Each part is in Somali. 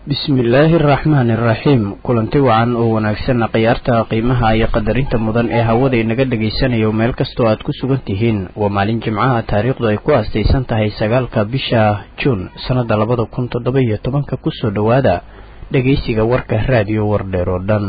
bismillaahi araxmaani iraxiim kulanti wacan oo wanaagsanna khiyaarta qiimaha iyo qadarinta mudan ee hawada inaga dhagaysanayo meel kastoo aad ku sugan tihiin waa maalin jimcaha taariikhdu ay ku aastaysan tahay sagaalka bisha juun sannada labada kun toddoba iyo tobanka kusoo dhowaada dhegaysiga warka raadiyo wardheer oo dhan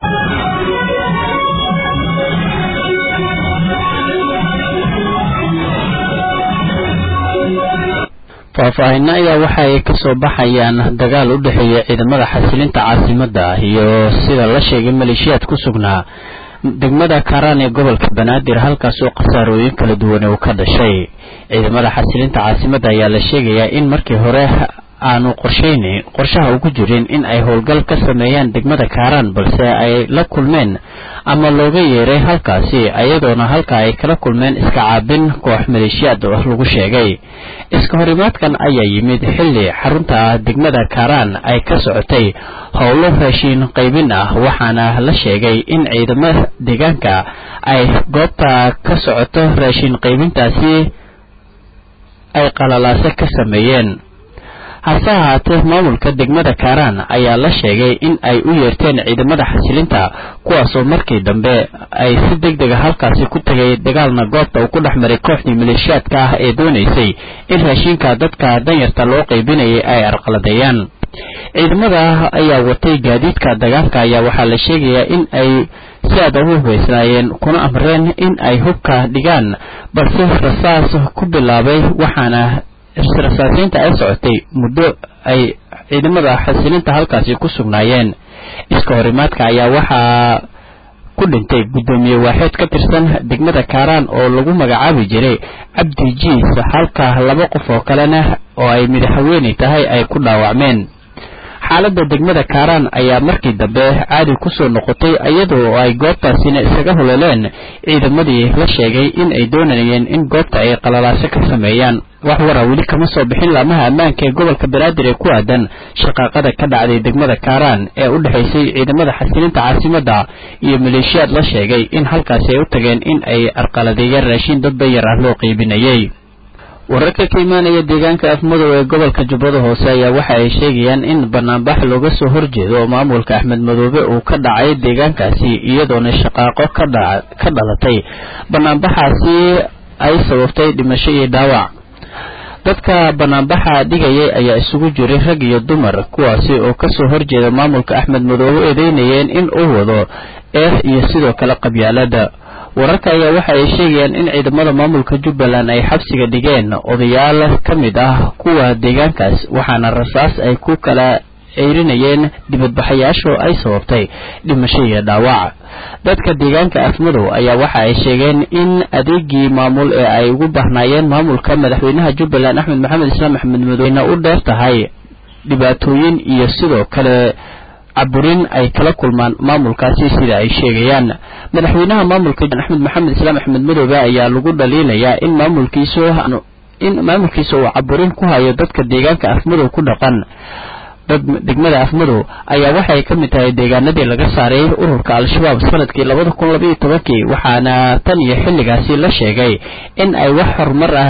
faahfaahinno ayaa waxa ay kasoo baxayaan dagaal u dhexeeya ciidamada xasilinta caasimadda iyo sida la sheegay maleeshiyaad ku sugnaa degmada karaan ee gobolka banaadir halkaas oo khasaarooyin kala duwan uu ka dhashay ciidamada xasilinta caasimadda ayaa la sheegayaa in markii hore aanu qorshaynayn qorshaha ugu jirin in ay howlgal ka sameeyaan degmada kaaraan balse ay la kulmeen ama looga yeeray halkaasi ayadoona halka ay kala kulmeen iska caabin koox maleeshiyaad lagu sheegay iska horimaadkan ayaa yimid xilli xarunta degmada kaaraan ay ka socotay howlo raashiin qaybin ah waxaana la sheegay in ciidamada deegaanka ay goobta ka socoto raashiin qaybintaasi ay qalalaase ka sameeyeen hase ahaatee maamulka degmada kaaraan ayaa la sheegay in ay u yeerteen ciidamada xasilinta kuwaasoo markii dambe ay si deg dega halkaasi ku tegay dagaalna goobta uu ku dhex maray kooxdii maleeshiyaadka ah ee doonaysay in raashinka dadka danyarta loo qaybinayay ay arqaladeeyaan ciidamada ayaa watay gaadiidka dagaalka ayaa waxaa la sheegayaa in ay si aad ugu hubaysnaayeen kuna amreen in ay hubka dhigaan balse rasaas ku bilaabay waxaana rasaasiinta ay socotay muddo ay ciidamada xasilinta halkaasi ku sugnaayeen iska horimaadka ayaa waxaa ku dhintay guddoomiye waaxeed ka tirsan degmada kaaraan oo lagu magacaabi jiray cabdi jiis halka laba qof oo kalena oo ay madaxweyne tahay ay ku dhaawacmeen xaaladda degmada kaaraan ayaa markii dambe caadi kusoo noqotay iyadoo ay goobtaasina isaga hololeen ciidamadii la sheegay in ay doonayeen in goobta ay qalalaase ka sameeyaan wax wara weli kama soo bixin laamaha ammaanka ee gobolka banaadir ee ku aadan shaqaaqada ka dhacday degmada kaaraan ee u dhexaysay ciidamada xasilinta caasimadda iyo maleeshiyaad la sheegay in halkaasi ay u tageen in ay arqaladeeyeen raashiin dad danyar ah loo qiibinayay wararka ka imaanaya deegaanka afmadow ee gobolka jubbada hoose ayaa waxa ay sheegayaan in banaanbax looga soo horjeedo oo maamulka axmed madoobe uu ka dhacay deegaankaasi iyadoona shaqaaqo ka dhalatay banaanbaxaasi ay sababtay dhimasho iyo dhaawac dadka banaanbaxa dhigayay ayaa isugu jiray rag iyo dumar kuwaasi oo kasoo horjeeda maamulka axmed madoobe eedeynayeen in uu wado eex iyo sidoo kale qabyaalada wararka ayaa waxa ay sheegayaan in ciidamada maamulka jubbaland ay xabsiga dhigeen odayaal ka mid ah kuwa deegaankaas waxaana rasaas ay ku kala ceyrinayeen dibadbaxayaasho ay sababtay dhimasho iyo dhaawac dadka deegaanka afmadow ayaa waxa ay sheegeen in adeegii maamul ee ay ugu bahnaayeen maamulka madaxweynaha jubbaland axmed maxamed islaam axmed madoweyne u dheer tahay dhibaatooyin iyo sidoo kale caburin ay kala kulmaan maamulkaasi sida ay sheegayaan madaxweynaha maamulka axmed maxamed islaam axmed madoobe ayaa lagu dhaliilayaa in maamulkiisu in maamulkiisa uu caburin ku hayo dadka deegaanka afmadow ku dhaqan dad degmada afmadow ayaa waxay ka mid tahay deegaanadii laga saaray ururka al-shabaab sanadkii labada kun labaiyo tobankii waxaana tan iyo xilligaasi la sheegay in ay wax horumar ah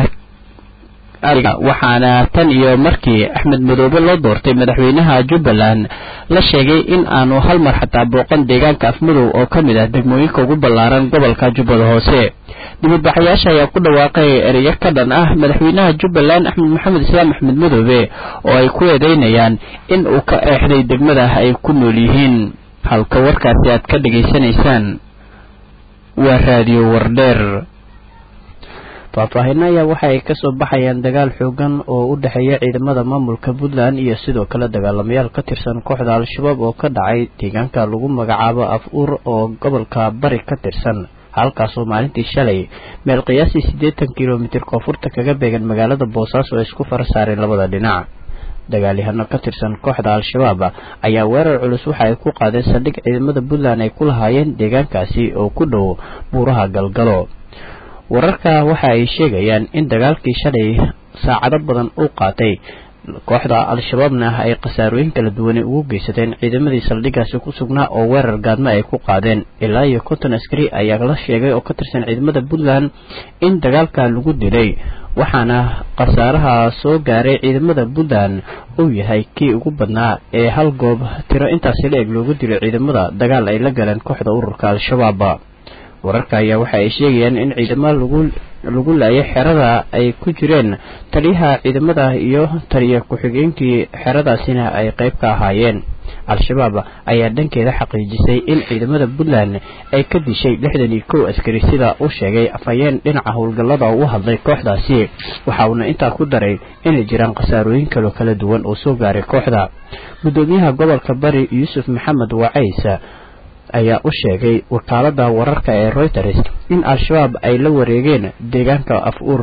waxaana tan iyo markii axmed madoobe loo doortay madaxweynaha jubbaland la sheegay in aanu hal mar xataa booqan deegaanka afmadow oo ka mid ah degmooyinka ugu ballaaran gobolka jubbada hoose dibadbaxayaasha ayaa ku dhawaaqay ereyo ka dhan ah madaxweynaha jubbaland axmed maxamed islaam axmed madoobe oo ay ku eedeynayaan in uu ka eexday degmada ay ku nool yihiin halka warkaasi aad ka dhegaysanaysaan waa raadiyo wardheer faahfaahinno ayaa waxa ay kasoo baxayaan dagaal xoogan oo u dhexeeya ciidamada maamulka puntland iyo sidoo kale dagaalamayaal ka tirsan kooxda al-shabaab oo ka dhacay deegaanka lagu magacaabo af uur oo gobolka bari ka tirsan halkaasoo maalintii shalay meel qiyaasii siddeetan kilomitir koonfurta kaga beegan magaalada boosaaso oo isku fara saareen labada dhinac dagaalyahano ka tirsan kooxda al-shabaab ayaa weerar culus waxa ay ku qaadeen saldhig ciidamada puntland ay ku lahaayeen deegaankaasi oo ku dhow buuraha galgalo wararka waxa ay sheegayaan in dagaalkii shalay saacado badan uu qaatay kooxda al-shabaabna ay khasaarooyin kala duwane ugu geysateen ciidamadii saldhiggaasi ku sugnaa oo weerar gaadmo ay ku qaadeen ilaa iyo konton askari ayaa la sheegay oo ka tirsan ciidamada puntland in dagaalka lagu dilay waxaana khasaaraha soo gaaray ciidamada puntland uu yahay kii ugu badnaa ee hal goob tiro intaasi la eg loogu dilay ciidamada dagaal ay la galeen kooxda ururka al-shabaab wararka ayaa waxa ay sheegayaan in ciidamo lagu lagu laayay xerada ay ku jireen taliyaha ciidamada iyo taliya ku-xigeenkii xeradaasina ay qayb ka ahaayeen al-shabaab ayaa dhankeeda xaqiijisay in ciidamada puntland ay ka dishay lixdan iyo kow askari sida uu sheegay afhayeen dhinaca howlgallada u hadlay kooxdaasi waxa uuna intaa ku daray inay jiraan khasaarooyin kaloo kala duwan oo soo gaaray kooxda guddoomiyaha gobolka bari yuusuf maxamed wacays ayaa u sheegay wakaalada wararka ee reuters in al-shabaab ay la wareegeen deegaanka af-uur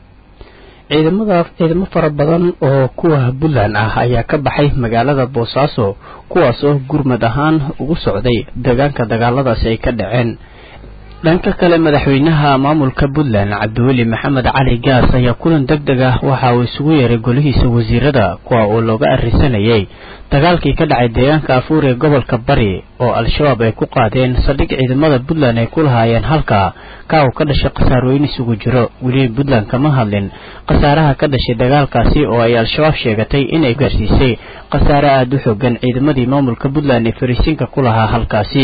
ciidamada ciidamo fara badan oo kuwa puntland ah ayaa ka baxay magaalada boosaaso kuwaas oo gurmad ahaan ugu socday deegaanka dagaaladaasi ay ka dhaceen dhanka kale madaxweynaha maamulka puntland cabdiweli maxamed cali gaas ayaa kulan deg deg ah waxa uu isugu yeeray golihiisa wasiirada kuwa uu looga arrisanayay dagaalkii ka dhacay deegaanka afuur ee gobolka bari oo al-shabaab ay ku qaadeen saldhig ciidamada puntland ay ku lahaayeen halka ka uu ka dhashay khasaarooyin isugu jiro weli puntland kama hadlin khasaaraha ka dhashay dagaalkaasi oo ay al-shabaab sheegatay inay gaarsiisay khasaare aada u xoogan ciidamadii maamulka puntland ee fariisiinka ku lahaa halkaasi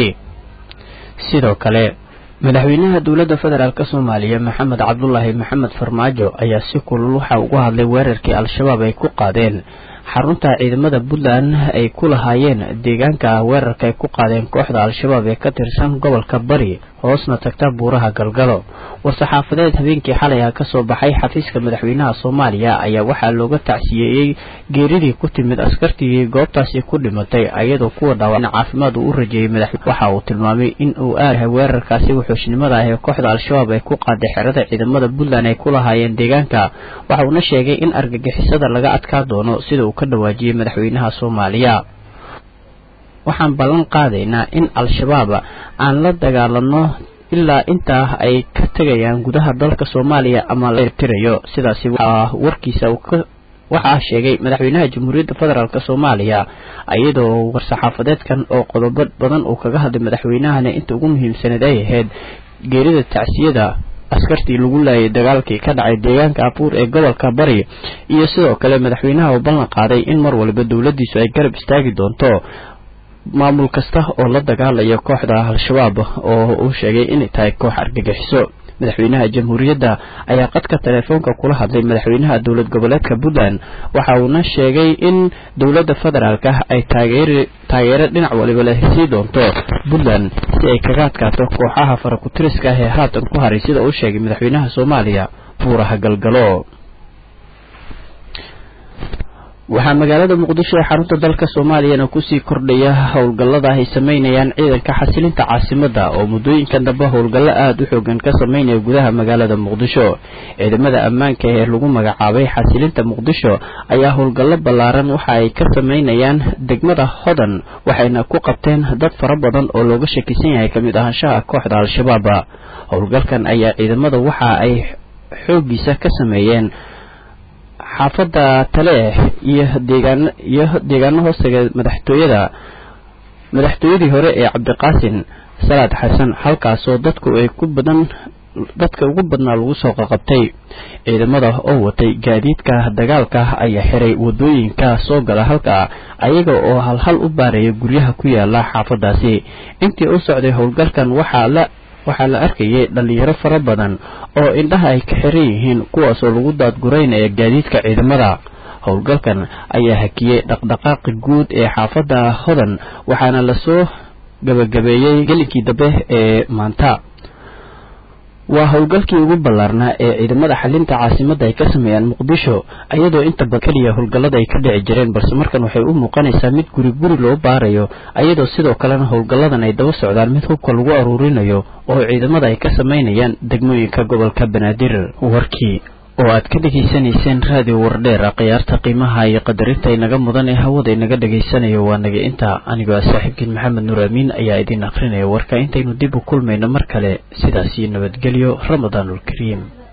sidoo kale madaxweynaha dowladda federaalk soomaaliya maxamed cabdulaahi maxamed farmaajo ayaa si kulul waxa uga hadlay weerarkii al-shabaab ay ku qaadeen xarunta ciidamada puntland ay ku lahaayeen deegaanka weerarka ay ku qaadeen kooxda al-shabaab ee ka tirsan gobolka bari hoosna tagta buuraha galgalo war-saxaafadeed habeenkii xalay ah kasoo baxay xafiiska madaxweynaha soomaaliya ayaa waxaa looga tacsiyeeyey geeridii ku timid askartii goobtaasi ku dhimatay ayadoo kuwa dhaawacna caafimaad uu u rajeeyey madaxweyne waxa uu tilmaamay in uu aadahay weerarkaasi wuxuushnimada ah ee kooxda al-shabaab ay ku qaaday xerada ciidamada puntland ay ku lahaayeen deegaanka waxa uuna sheegay in argagixisada laga adkaa doono sida uu ka dhawaajiyey madaxweynaha soomaaliya waxaan ballan qaadaynaa in al-shabaab aan la dagaalano ilaa intaa ay ka tegayaan gudaha dalka soomaaliya ama la tirayo sidaasi warkiisa waxaa sheegay madaxweynaha jamhuuriyadda federaalk soomaaliya iyadoo war-saxaafadeedkan oo qodobo badan uu kaga hadlay madaxweynahana inta ugu muhiimsaneed ay ahayd geerida tacsiyada askartii lagu laayay dagaalkii ka dhacay deegaanka abuur ee gobolka bari iyo sidoo kale madaxweynaha uu ballan qaaday in mar waliba dowladdiisu ay garab istaagi doonto maamul kasta oo la dagaalaya kooxda al-shabaab oo uu sheegay inay tahay koox argagixiso madaxweynaha jamhuuriyadda ayaa qadka teleefoonka kula hadlay madaxweynaha dowlad goboleedka puntland waxa uuna sheegay in dowladda federaalk ay taageeri taageero dhinac waliba leh sii doonto puntland si ay kaga adkaato kooxaha farakutiriska ah ee haatan ku haray sida uu sheegay madaxweynaha soomaaliya buuraha galgalo waxaa magaalada muqdisho ee xarunta dalka soomaaliyana kusii kordhaya howlgallada ay sameynayaan ciidanka xasilinta caasimadda oo muddooyinkan dambe howlgallo aada u xoogan ka sameynaya gudaha magaalada muqdisho ciidamada ammaanka ee lagu magacaabay xasilinta muqdisho ayaa howlgallo ballaaran waxa ay ka sameynayaan degmada hodan waxayna ku qabteen dad fara badan oo looga shakisan yahay kamid ahaanshaha kooxda al-shabaab howlgalkan ayaa ciidamada waxa ay xooggiisa ka sameeyeen xaafadda taleeh iyo deegaan iyo deegaano hoostaga madaxtooyada madaxtooyadii hore ee cabdiqaasin salaad xasan halkaasoo dadku ay ku badan dadka ugu badnaa lagu soo qaqabtay ciidamada oo watay gaadiidka dagaalka ayaa xiray wadooyinka soo gala halka ayaga oo halhal u baaraya guryaha ku yaala xaafadaasi intii u socday howlgalkan waxaa la waxaa la arkayay dhalinyaro fara badan oo indhaha ay ka xiran yihiin kuwaasoo lagu daadguraynaya gaadiidka ciidamada howlgalkan ayaa hakiyey dhaqdhaqaaqi guud ee xaafadda hodan waxaana lasoo gabagabeeyey gelinkii dambe ee maanta waa howlgalkii ugu ballaarnaa ee ciidamada xalinta caasimadda ay ka sameeyaan muqdisho iyadoo inta badan keliya howlgallada ay ka dhici jireen balse markan waxay u muuqanaysaa mid guri guri loo baarayo iyadoo sidoo kalena howlgalladan ay daba socdaan mid hubka lagu aruurinayo oo ciidamada ay ka sameynayaan degmooyinka gobolka banaadir warkii oo aad ka dhegaysanayseen raadiyo wardheer khiyaarta qiimaha iyo qadarinta inaga mudan ee hawada inaga dhegaysanayo waa naga inta anigoo saaxiibkiin maxamed nuur amiin ayaa idin akrinaya warka intaynu dib u kulmayno mar kale sidaas iyo nabadgelyo ramadaanulkariim